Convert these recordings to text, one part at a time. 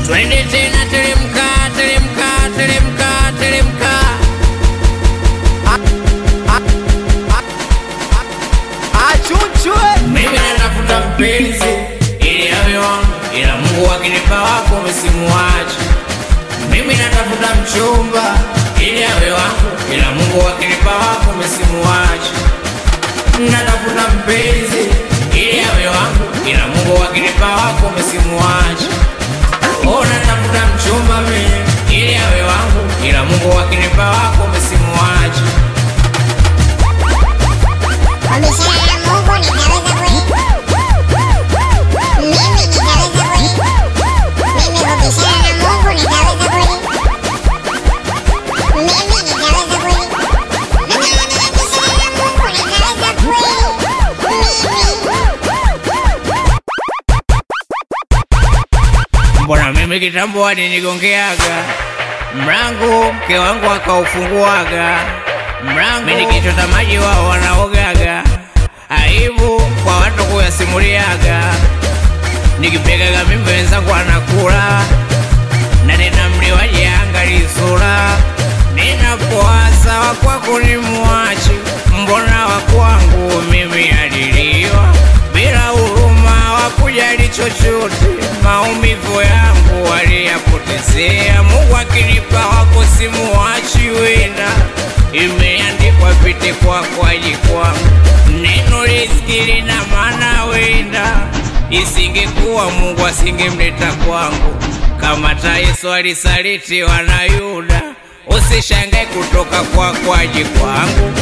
twende tena, teremka, teremka, teremka, teremka. Achuchwe Mimi natafuta mpenzi ili awe wangu, ila Mungu akinipa wako msimuache. Mimi natafuta mchumba ili awe wangu, ila Mungu akinipa wako msimuache. Natafuta mpenzi ili awe wangu, ila Mungu akinipa wako msimuache. Oh, natafuta mchumba mimi ili awe wangu, ila Mungu akinipa wako msimuache. Wabishana na Mungu nitaweza kweli? Mimi nitaweza kweli? Mimi kubishana na Mungu nitaweza kweli? Mimi nitaweza kweli? Mimi kubishana na Mungu nitaweza kweli? Mimi Mbona mimi kitambo alinigongeaga mlango, mke wangu akaufunguaga mlango, mimi nikichota maji wao wanaogaga, aibu kwa watu kuyasimuliaga, nikipegaga mimba wenzangu anakula na nina mliwaji angali sura, ninapowaza wakwako ni mwachi, mbona wakwangu mimi aliliwa bila huruma, wakujali chochote, maumivu yangu waliyapotezea. Mungu akinipa wako simuwachi, wenda imeandikwa pite kwako aji kwangu, neno riziki lina maana, wenda isingekuwa Mungu asingemleta kwangu kama ta Yesu alisalitiwa na Yuda, usishangae kutoka kwako aje kwangu.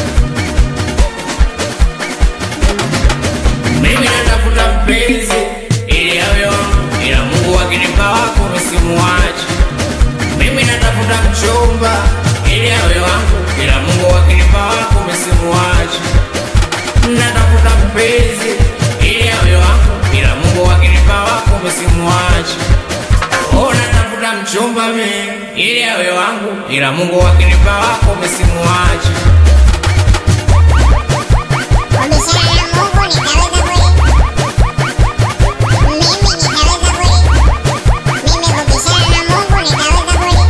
Mimi natafuta mpenzi ili awe wangu, ila Mungu akinipa wako msimuache. Mimi natafuta mchumba ili awe wangu, ila Mungu akinipa wako msimuache. Natafuta mpenzi ili awe wangu, ila Mungu akinipa wako msimuache. Oh, natafuta mchumba mimi ili awe wangu, ila Mungu akinipa wako msimuache. Wabishana na Mungu nitaweza kweli? Mimi nitaweza kweli? Mimi kubishana na Mungu nitaweza kweli?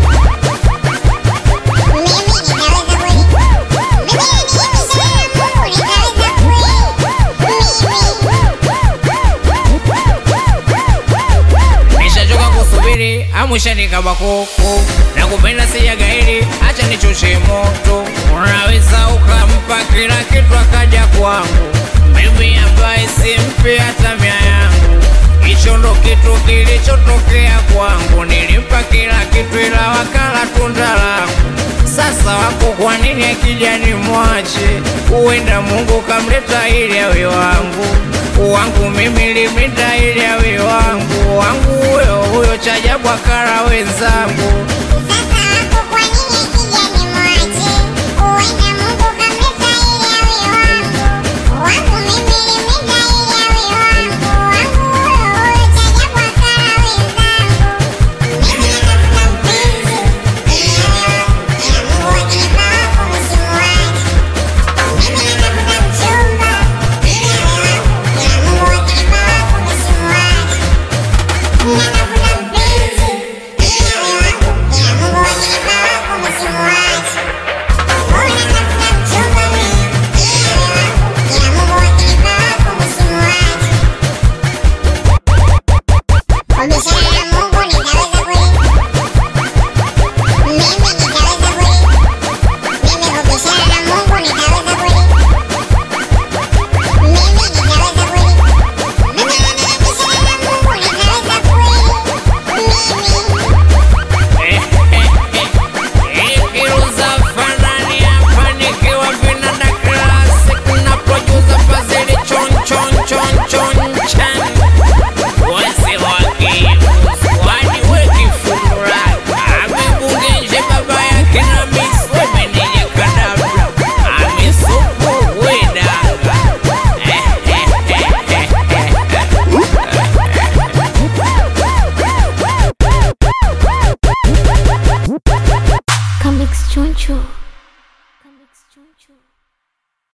Mimi nitaweza kweli? Mimi nikibishana na Mungu nitaweza kweli? Nishachoka kusubiri amwisha nikaba kuku na kupenda sijagairi, acha nichoshe moto. Unaweza ukampa kila kitu akaja kwangu, mimi ambaye simpi hata mia yangu. Hicho ndo kitu kilichotokea kwangu, nilimpa kila kitu ila wakala tunda langu. Sasa wako kwa nini akija ni mwache? Huenda Mungu kamleta ili awe wangu wangu mimi limleta ili awe wangu wangu huyo huyo chajabu akala wenzangu Sasa